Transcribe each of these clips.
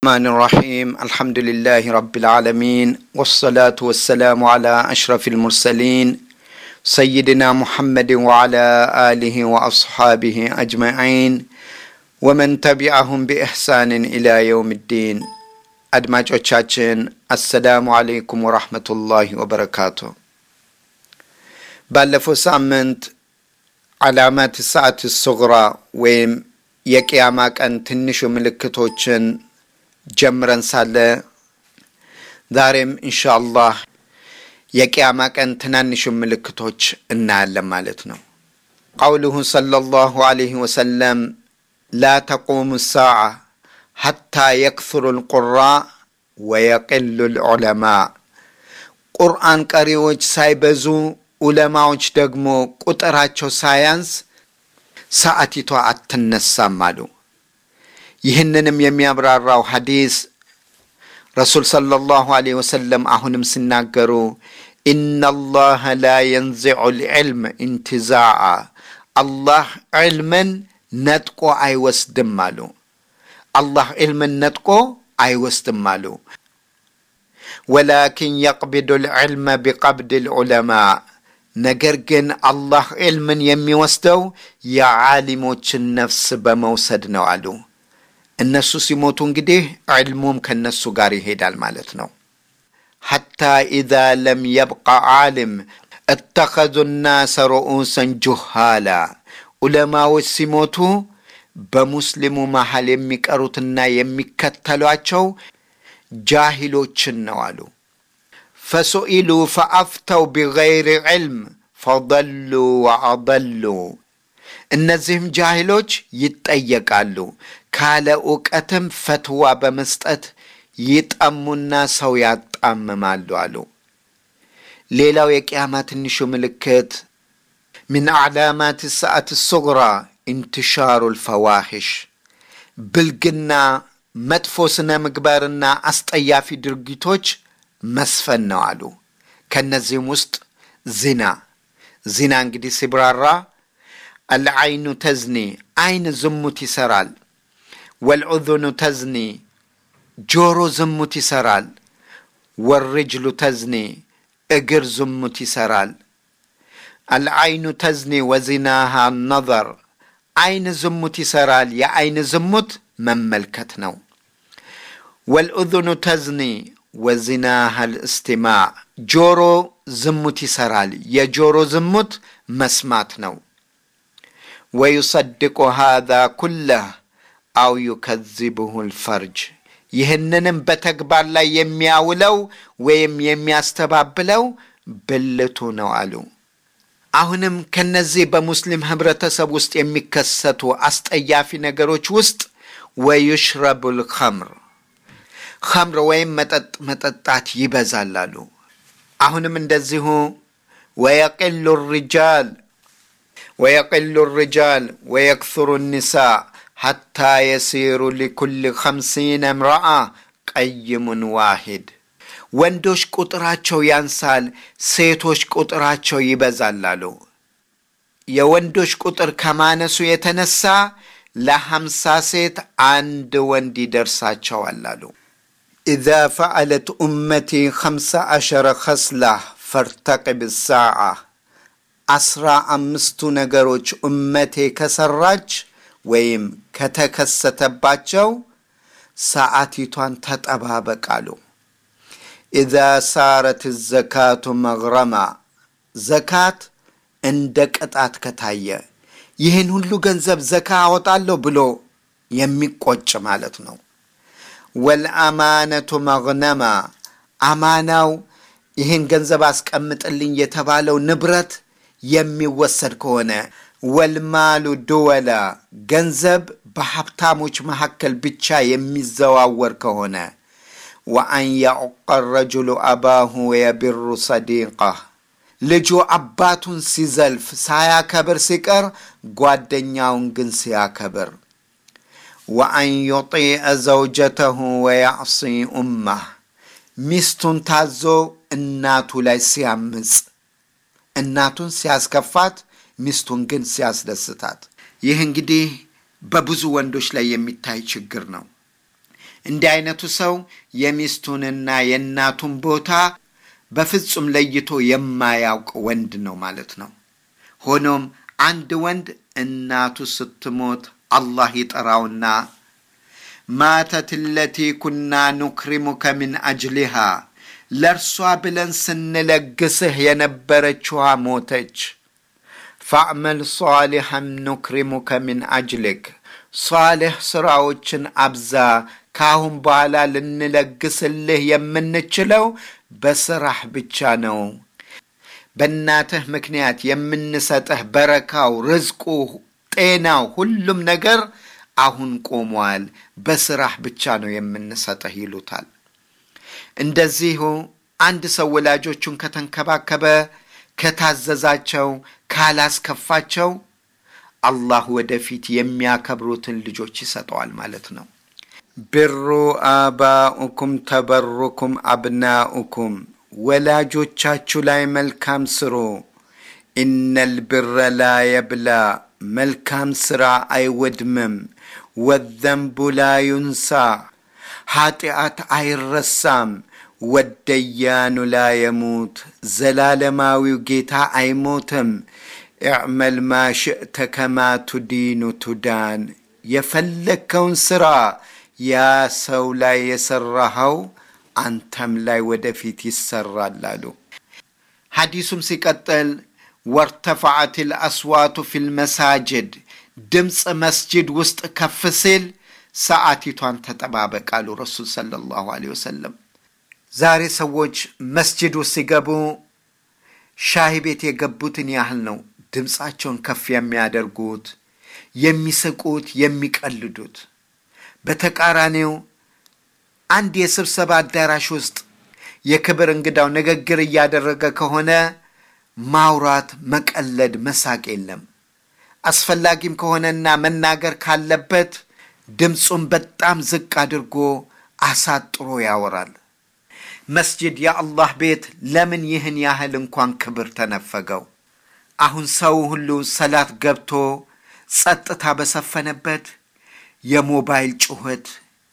الرحمن الرحيم الحمد لله رب العالمين والصلاة والسلام على أشرف المرسلين سيدنا محمد وعلى آله وأصحابه أجمعين ومن تبعهم بإحسان إلى يوم الدين አድማጮቻችን አሰላሙ አለይኩም ወራህመቱላሂ ወበረካቱ። ባለፈው ሳምንት ዓላማት ሰዓት ሱግራ ወይም የቅያማ ቀን ትንሹ ምልክቶችን ጀምረን ሳለ ዛሬም ኢንሻአላህ የቅያማ ቀን ትናንሹ ምልክቶች እናያለን ማለት ነው። ቀውሉሁ ሰለላሁ ዐለይሂ ወሰለም ላ ተቁሙ ሳዓ ሐታ የክثሩ ልቁራ ወየቅሉ ልዑለማ ቁርአን ቀሪዎች ሳይበዙ ዑለማዎች ደግሞ ቁጥራቸው ሳያንስ ሰዓቲቷ አትነሳም አሉ። ይህንንም የሚያብራራው ሐዲስ ረሱል ሰለላሁ ዐለይሂ ወሰለም አሁንም ሲናገሩ ኢነላህ ላ የንዚዑ ልዕልም ኢንትዛዓ አላህ ዕልምን ነጥቆ አይወስድም አሉ። አላህ ዕልምን ነጥቆ አይወስድም አሉ። ወላኪን የቅቢዱ ልዕልመ ቢቀብድ ልዑለማ ነገር ግን አላህ ዕልምን የሚወስደው የዓሊሞችን ነፍስ በመውሰድ ነው አሉ። እነሱ ሲሞቱ እንግዲህ ዕልሙም ከነሱ ጋር ይሄዳል ማለት ነው። ሐታ ኢዛ ለም የብቃ ዓሊም እተኸዙ ናሰ ሩኡሰን ጁሃላ ዑለማዎች ሲሞቱ በሙስሊሙ መሃል የሚቀሩትና የሚከተሏቸው ጃሂሎችን ነው አሉ። ፈሱኢሉ ፈአፍተው ቢገይሪ ዕልም ፈضሉ ወአضሉ እነዚህም ጃሂሎች ይጠየቃሉ፣ ካለ እውቀትም ፈትዋ በመስጠት ይጠሙና ሰው ያጣምማሉ አሉ። ሌላው የቅያማ ትንሹ ምልክት ምን አዕላማት ሰዓት ሱግራ ኢንትሻሩ ልፈዋሂሽ ብልግና፣ መጥፎ ስነ ምግባርና አስጠያፊ ድርጊቶች መስፈን ነው አሉ። ከእነዚህም ውስጥ ዚና ዚና እንግዲህ ሲብራራ አልዐይኑ ተዝኒ አይን ዝሙት ይሰራል። ወልዑዙኑ ተዝኒ ጆሮ ዝሙት ይሰራል። ወርጅሉ ተዝኒ እግር ዝሙት ይሰራል። አልዐይኑ ተዝኒ ወዚናሃ ነዘር አይን ዝሙት ይሰራል። የአይን ዝሙት መመልከት ነው። ወልኡዙኑ ተዝኒ ወዚናሃ ልእስቲማዕ ጆሮ ዝሙት ይሰራል። የጆሮ ዝሙት መስማት ነው። ወዩሰድቁ ሃዛ ኩለህ አው ዩከዚብሁ ልፈርጅ ይህንንም በተግባር ላይ የሚያውለው ወይም የሚያስተባብለው ብልቱ ነው አሉ። አሁንም ከነዚህ በሙስሊም ህብረተሰብ ውስጥ የሚከሰቱ አስጠያፊ ነገሮች ውስጥ ወዩሽረቡል ኸምር ኸምር ወይም መጠጥ መጠጣት ይበዛል አሉ። አሁንም እንደዚሁ ወየቅሉ ሪጃል ወየቅሉ ሪጃል ወየክثሩ ኒሳ ሐታ የሲሩ ሊኩል ኸምሲነ እምረአ ቀይሙን ዋሂድ ወንዶች ቁጥራቸው ያንሳል፣ ሴቶች ቁጥራቸው ይበዛል አሉ። የወንዶች ቁጥር ከማነሱ የተነሳ ለሀምሳ ሴት አንድ ወንድ ይደርሳቸዋል አሉ። ኢዛ ፈዐለት ኡመቲ ኸምሰ ዐሸረ ኸስላህ ፈርተቅብ ሳዓ አስራ አምስቱ ነገሮች ኡመቴ ከሰራች ወይም ከተከሰተባቸው ሰዓቲቷን ተጠባበቃሉ። ኢዛ ሳረት ዘካቱ መግረማ ዘካት እንደ ቅጣት ከታየ ይህን ሁሉ ገንዘብ ዘካ አወጣለሁ ብሎ የሚቆጭ ማለት ነው። ወልአማነቱ መግነማ አማናው ይህን ገንዘብ አስቀምጥልኝ የተባለው ንብረት የሚወሰድ ከሆነ ወልማሉ ድወላ ገንዘብ በሀብታሞች መካከል ብቻ የሚዘዋወር ከሆነ ወአን ያዑቀ ረጅሉ አባሁ ወየቢሩ ሰዲቃህ ልጁ አባቱን ሲዘልፍ ሳያከብር ሲቀር ጓደኛውን ግን ሲያከብር ወአን ዩጢዐ ዘውጀተሁ ወያዕሲ ኡማህ ሚስቱን ታዞ እናቱ ላይ ሲያምፅ እናቱን ሲያስከፋት ሚስቱን ግን ሲያስደስታት ይህ እንግዲህ በብዙ ወንዶች ላይ የሚታይ ችግር ነው። እንዲህ አይነቱ ሰው የሚስቱንና የእናቱን ቦታ በፍጹም ለይቶ የማያውቅ ወንድ ነው ማለት ነው። ሆኖም አንድ ወንድ እናቱ ስትሞት አላህ ይጠራውና ማተት ለቲ ኩና ኑክሪሙከ ሚን አጅሊሃ ለእርሷ ብለን ስንለግስህ የነበረችዋ ሞተች። ፈዕመል ሷሊሐን ኑክሪሙከ ሚን አጅልክ ሷልሕ ሥራዎችን አብዛ። ከአሁን በኋላ ልንለግስልህ የምንችለው በስራህ ብቻ ነው። በእናትህ ምክንያት የምንሰጥህ በረካው፣ ርዝቁ፣ ጤናው፣ ሁሉም ነገር አሁን ቆሟል። በስራህ ብቻ ነው የምንሰጥህ ይሉታል። እንደዚሁ አንድ ሰው ወላጆቹን ከተንከባከበ፣ ከታዘዛቸው፣ ካላስከፋቸው አላህ ወደፊት የሚያከብሩትን ልጆች ይሰጠዋል ማለት ነው። ብሩ አባኡኩም ተበሩኩም አብናኡኩም ወላጆቻችሁ ላይ መልካም ስሩ። ኢነል ብረ ላ የብላ መልካም ሥራ አይወድምም። ወዘንቡ ላ ዩንሳ ኃጢአት አይረሳም። ወደያኑ ላ የሙት ዘላለማዊው ጌታ አይሞትም። እዕመል ማ ሽእተ ከማ ቱዲኑ ቱዳን የፈለግከውን ሥራ ያ ሰው ላይ የሠራኸው አንተም ላይ ወደፊት ይሰራል አሉ። ሐዲሱም ሲቀጥል ወርተፈዐት ልአስዋቱ ፊ ልመሳጅድ ድምፅ መስጅድ ውስጥ ከፍ ሲል ሰዓቲቷን ተጠባበቅ አሉ ረሱል ሰለላሁ ዐለይሂ ወሰለም። ዛሬ ሰዎች መስጅድ ውስጥ ሲገቡ ሻሂ ቤት የገቡትን ያህል ነው ድምፃቸውን ከፍ የሚያደርጉት፣ የሚስቁት፣ የሚቀልዱት። በተቃራኒው አንድ የስብሰባ አዳራሽ ውስጥ የክብር እንግዳው ንግግር እያደረገ ከሆነ ማውራት፣ መቀለድ፣ መሳቅ የለም። አስፈላጊም ከሆነና መናገር ካለበት ድምፁን በጣም ዝቅ አድርጎ አሳጥሮ ያወራል። መስጅድ የአላህ ቤት ለምን ይህን ያህል እንኳን ክብር ተነፈገው? አሁን ሰው ሁሉ ሰላት ገብቶ ጸጥታ በሰፈነበት የሞባይል ጩኸት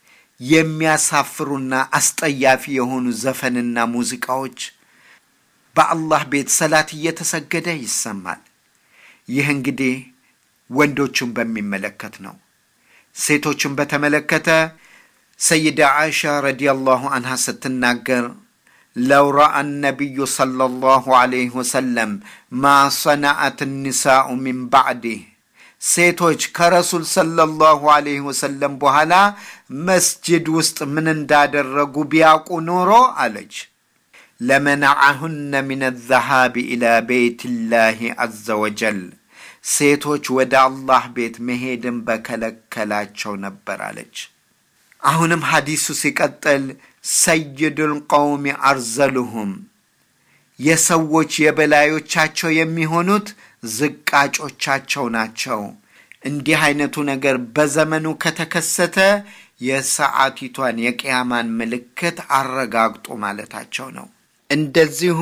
የሚያሳፍሩና አስጠያፊ የሆኑ ዘፈንና ሙዚቃዎች በአላህ ቤት ሰላት እየተሰገደ ይሰማል። ይህ እንግዲህ ወንዶቹን በሚመለከት ነው። ሴቶቹን በተመለከተ ሰይዳ ዓኢሻ ረዲየላሁ አንሃ ስትናገር ለው ረአ ነቢዩ ሰለላሁ ዐለይሂ ወሰለም ማ ሰነዐት ኒሳኡ ሚን ባዕዲህ ሴቶች ከረሱል ሰለላሁ ዐለይሂ ወሰለም በኋላ መስጅድ ውስጥ ምን እንዳደረጉ ቢያውቁ ኖሮ አለች ለመነዐሁነ ሚን ዘሃቢ ኢላ ቤይቲላሂ ዐዘ ወጀል ሴቶች ወደ አላህ ቤት መሄድን በከለከላቸው ነበር አለች። አሁንም ሐዲሱ ሲቀጥል ሰይዱል ቀውሚ አርዘሉሁም የሰዎች የበላዮቻቸው የሚሆኑት ዝቃጮቻቸው ናቸው። እንዲህ አይነቱ ነገር በዘመኑ ከተከሰተ የሰዓቲቷን የቅያማን ምልክት አረጋግጡ ማለታቸው ነው። እንደዚሁ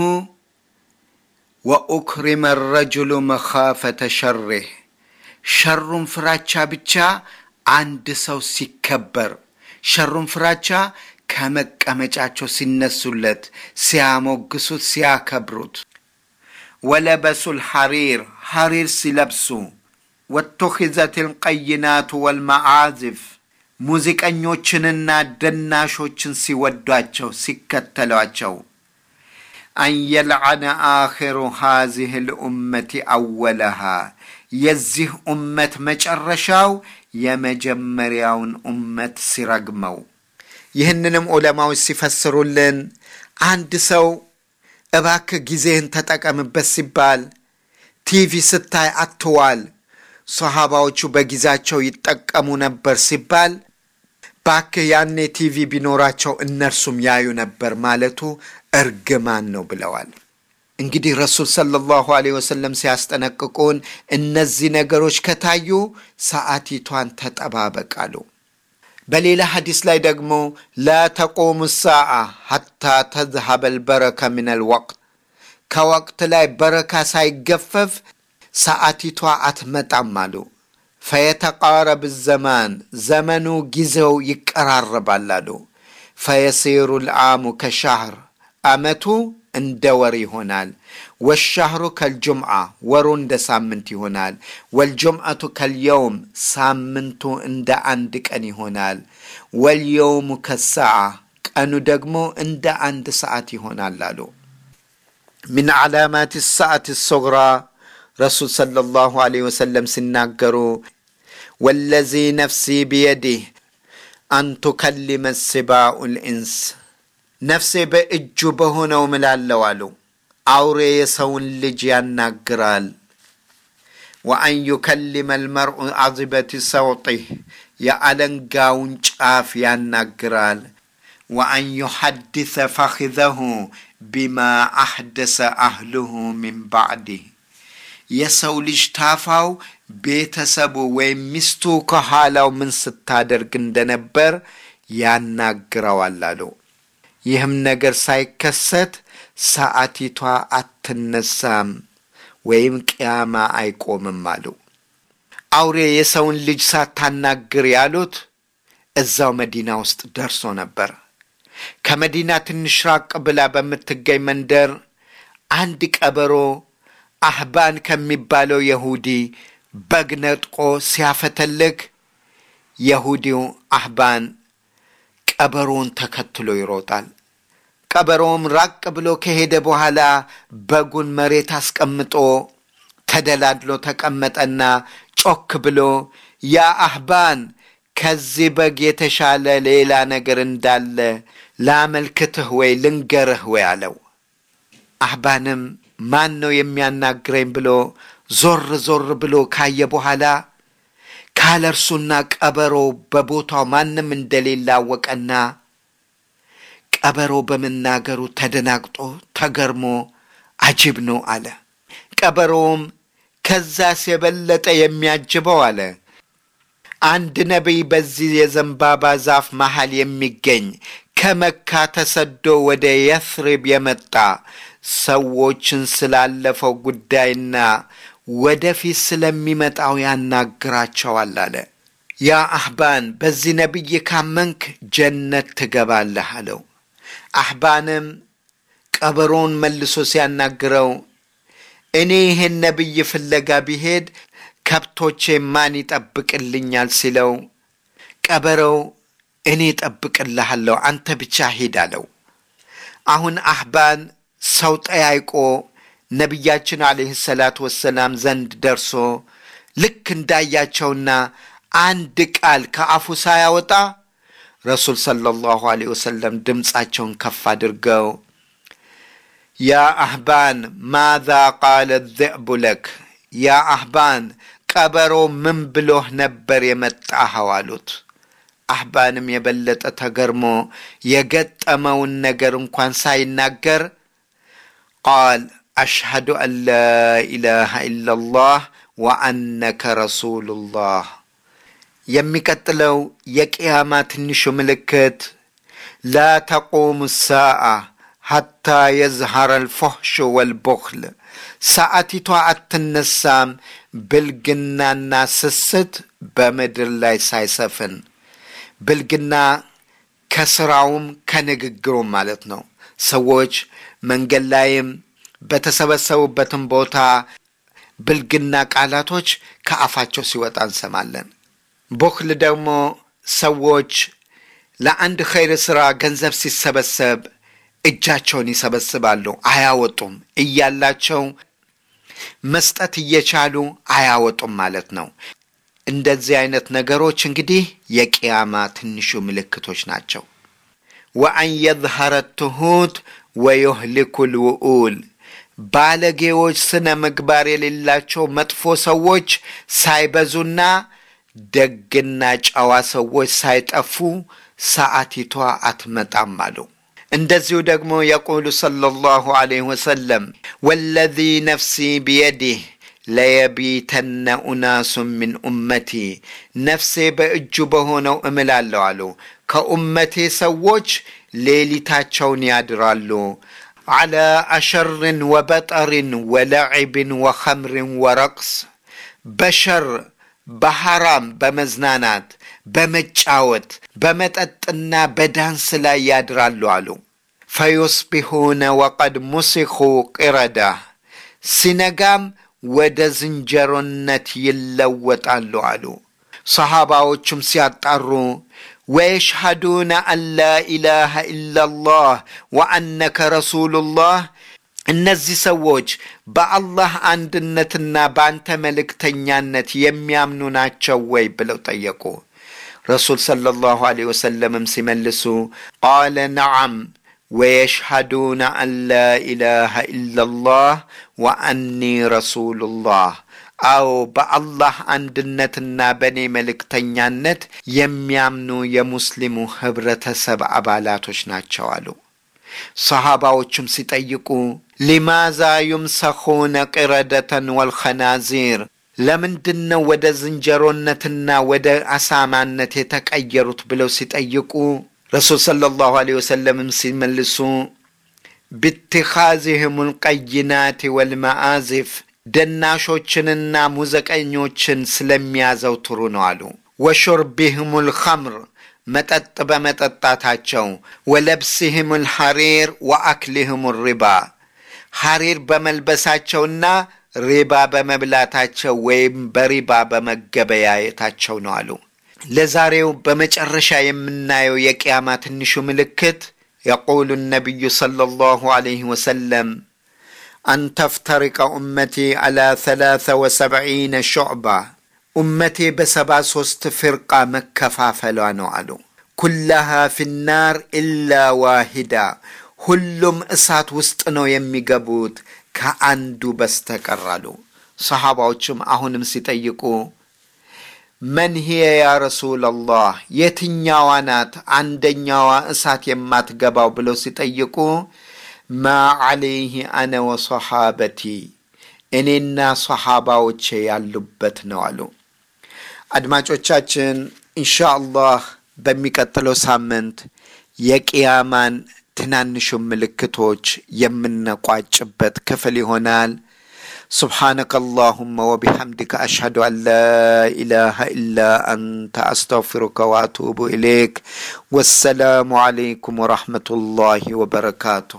ወኡክሪመ ረጅሉ መኻፈተ ሸሬህ ሸሩን ፍራቻ ብቻ አንድ ሰው ሲከበር ሸሩን ፍራቻ ከመቀመጫቸው ሲነሱለት፣ ሲያሞግሱት፣ ሲያከብሩት ወለበሱል ሐሪር ሐሪር ሲለብሱ ወቱኺዘት ልቀይናቱ ወልመዓዝፍ ሙዚቀኞችንና ደናሾችን ሲወዷቸው ሲከተሏቸው አን የልዓነ አኺሩ ሃዚህ ልኡመቲ አወለሃ የዚህ ኡመት መጨረሻው የመጀመሪያውን ኡመት ሲረግመው። ይህንንም ዑለማዎች ሲፈስሩልን አንድ ሰው እባክህ ጊዜህን ተጠቀምበት ሲባል ቲቪ ስታይ አትዋል፣ ሰሃባዎቹ በጊዜያቸው ይጠቀሙ ነበር ሲባል ባክህ ያኔ ቲቪ ቢኖራቸው እነርሱም ያዩ ነበር ማለቱ እርግማን ነው ብለዋል። እንግዲህ ረሱል ሰለላሁ ዐለይሂ ወሰለም ሲያስጠነቅቁን እነዚህ ነገሮች ከታዩ ሰዓቲቷን ተጠባበቃሉ። በሌላ ሐዲስ ላይ ደግሞ ላ ተቆሙ ሰዓ ሐታ ተዝሀበል በረከ ሚነል ወቅት ከወቅት ላይ በረካ ሳይገፈፍ ሰዓቲቷ አትመጣም አሉ። ፈየተቃረብ ዘማን ዘመኑ ጊዜው ይቀራረባል አሉ። ፈየሲሩ ልዓሙ ከሻህር ዓመቱ እንደ ወር ይሆናል። ወሻህሩ ከልጁምዓ ወሩ እንደ ሳምንት ይሆናል። ወልጁምዓቱ ከልየውም ሳምንቱ እንደ አንድ ቀን ይሆናል። ወልየውሙ ከሰዓ ቀኑ ደግሞ እንደ አንድ ሰዓት ይሆናል አሉ። ሚን ዓላማት ሰዓት ሶግራ ረሱል ሰለላሁ ዐለይሂ ወሰለም ሲናገሩ ወለዚ ነፍሲ ቢየዲህ አን ቱከሊመ ሲባኡ ልኢንስ ነፍሴ በእጁ በሆነው ምላለው አሉ። አውሬ የሰውን ልጅ ያናግራል። ወአን ዩከሊመ ልመርኡ አዚበት ሰውጢህ የአለንጋውን ጫፍ ያናግራል። ወአን ዩሐድሰ ፈኺዘሁ ቢማ አሕደሰ አህልሁ ሚን ባዕዲህ የሰው ልጅ ታፋው ቤተሰቡ ወይም ሚስቱ ከኋላው ምን ስታደርግ እንደነበር ያናግረዋል አሉ። ይህም ነገር ሳይከሰት ሰዓቲቷ አትነሳም ወይም ቅያማ አይቆምም አሉ። አውሬ የሰውን ልጅ ሳታናግር ያሉት እዛው መዲና ውስጥ ደርሶ ነበር። ከመዲና ትንሽ ራቅ ብላ በምትገኝ መንደር አንድ ቀበሮ አህባን ከሚባለው የሁዲ በግ ነጥቆ ሲያፈተልክ የሁዲው አህባን ቀበሮውን ተከትሎ ይሮጣል። ቀበሮውም ራቅ ብሎ ከሄደ በኋላ በጉን መሬት አስቀምጦ ተደላድሎ ተቀመጠና ጮክ ብሎ ያ አህባን ከዚህ በግ የተሻለ ሌላ ነገር እንዳለ ላመልክትህ ወይ ልንገርህ ወይ አለው። አህባንም ማን ነው የሚያናግረኝ ብሎ ዞር ዞር ብሎ ካየ በኋላ ካለ እርሱና ቀበሮ በቦታው ማንም እንደሌለ አወቀና ቀበሮ በመናገሩ ተደናግጦ ተገርሞ አጅብ ነው አለ። ቀበሮውም ከዛስ የበለጠ የሚያጅበው አለ አንድ ነቢይ በዚህ የዘንባባ ዛፍ መሃል የሚገኝ ከመካ ተሰዶ ወደ የስሪብ የመጣ ሰዎችን ስላለፈው ጉዳይና ወደፊት ስለሚመጣው ያናግራቸዋል አለ። ያ አህባን በዚህ ነቢይ ካመንክ ጀነት ትገባለህ አለው። አህባንም ቀበሮውን መልሶ ሲያናግረው እኔ ይህን ነቢይ ፍለጋ ቢሄድ ከብቶቼ ማን ይጠብቅልኛል ሲለው ቀበሮው እኔ እጠብቅልሃለሁ አንተ ብቻ ሂድ አለው። አሁን አህባን ሰው ጠያይቆ ነቢያችን አለህ ሰላት ወሰላም ዘንድ ደርሶ ልክ እንዳያቸውና አንድ ቃል ከአፉ ሳያወጣ ረሱል ሰለላሁ ዐለይሂ ወሰለም ድምፃቸውን ከፍ አድርገው ያ አህባን ማዛ ቃለ ዚዕቡ ለክ ያ አህባን ቀበሮ ምን ብሎህ ነበር የመጣኸው አሉት። አህባንም የበለጠ ተገርሞ የገጠመውን ነገር እንኳን ሳይናገር ቃል አሽሀዱ አን ላ ኢላሃ ኢላላህ ወአነከ ረሱሉላህ። የሚቀጥለው የቅያማ ትንሹ ምልክት ላ ተቁሙ ሳአ ሐታ የዝሐረ አልፎሕሹ ወልቡኽል ሰዓቲቷ አትነሳም ብልግናና ስስት በምድር ላይ ሳይሰፍን ብልግና ከስራውም ከንግግሩም ማለት ነው። ሰዎች መንገድ ላይም በተሰበሰቡበትም ቦታ ብልግና ቃላቶች ከአፋቸው ሲወጣ እንሰማለን። ቡኽል ደግሞ ሰዎች ለአንድ ኸይር ሥራ ገንዘብ ሲሰበሰብ እጃቸውን ይሰበስባሉ፣ አያወጡም። እያላቸው መስጠት እየቻሉ አያወጡም ማለት ነው። እንደዚህ አይነት ነገሮች እንግዲህ የቅያማ ትንሹ ምልክቶች ናቸው። ወአን የዝሀረ ትሁት ወዩህሊኩ ልውኡል ባለጌዎች፣ ስነ ምግባር የሌላቸው መጥፎ ሰዎች ሳይበዙና ደግና ጨዋ ሰዎች ሳይጠፉ ሰዓቲቷ አትመጣም አሉ። እንደዚሁ ደግሞ የቁሉ ሰለላሁ ዐለይሂ ወሰለም ወለዚ ነፍሲ ቢየዲህ ለየቢተነ ኡናሱን ሚን ኡመቲ ነፍሴ በእጁ በሆነው እምላለሁ አሉ። ከኡመቴ ሰዎች ሌሊታቸውን ያድራሉ። ዐላ አሸርን ወበጠርን ወለዒብን ወኸምርን ወረቅስ በሸር በሐራም በመዝናናት በመጫወት በመጠጥና በዳንስ ላይ ያድራሉ አሉ። ፈዩስቢሑነ ወቀድ ሙሲኹ ቂረዳ ሲነጋም ወደ ዝንጀሮነት ይለወጣሉ አሉ። ሰሓባዎቹም ሲያጣሩ ወየሽሃዱነ አን ላ ኢላሃ ኢላላህ ወአነከ ረሱሉላህ እነዚህ ሰዎች በአላህ አንድነትና በአንተ መልእክተኛነት የሚያምኑ ናቸው ወይ ብለው ጠየቁ። ረሱል ሰለላሁ ዐለይሂ ወሰለምም ሲመልሱ ቃለ ነዓም ወየሽሃዱነ አን ላ ኢላሃ ኢላላህ ወአኒ ረሱሉላህ አዎ በአላህ አንድነትና በእኔ መልእክተኛነት የሚያምኑ የሙስሊሙ ኅብረተሰብ አባላቶች ናቸው አሉ። ሰሓባዎቹም ሲጠይቁ ሊማዛ ዩምሰኹነ ቂረደተን ወልኸናዚር ለምንድን ነው ወደ ዝንጀሮነትና ወደ አሳማነት የተቀየሩት ብለው ሲጠይቁ ረሱል ሰለላሁ ዐለይሂ ወሰለምም ሲመልሱ ብትኻዚህም ልቀይናት ወልመአዚፍ ደናሾችንና ሙዚቀኞችን ስለሚያዘውትሩ ነው አሉ። ወሹርቢህም ልኸምር መጠጥ በመጠጣታቸው፣ ወለብሲህም ልሐሪር ወአክሊህም ሪባ ሐሪር በመልበሳቸውና ሪባ በመብላታቸው ወይም በሪባ በመገበያየታቸው ነው አሉ። ለዛሬው በመጨረሻ የምናየው የቅያማ ትንሹ ምልክት የቁሉ ነቢዩ ሰለላሁ ዐለይሂ ወሰለም አን ተፍተሪቀ ኡመቲ ዐላ ሰላሰ ወሰብዒነ ሹዕባ ኡመቴ በሰባ ሦስት ፍርቃ መከፋፈሏ ነው አሉ። ኩላሃ ፊናር ኢላ ዋሂዳ ሁሉም እሳት ውስጥ ነው የሚገቡት ከአንዱ በስተቀር አሉ። ሰሓባዎቹም አሁንም ሲጠይቁ መን ሂየ ያ ረሱለላህ የትኛዋ ናት አንደኛዋ እሳት የማትገባው ብለው ሲጠይቁ ማ ዐለይህ አነ ወሰሓበቲ እኔና ሰሓባዎቼ ያሉበት ነው አሉ። አድማጮቻችን ኢንሻ አላህ በሚቀጥለው ሳምንት የቅያማን ትናንሹ ምልክቶች የምንቋጭበት ክፍል ይሆናል። سبحانك اللهم وبحمدك أشهد أن لا إله إلا أنت أستغفرك وأتوب إليك والسلام عليكم ورحمة الله وبركاته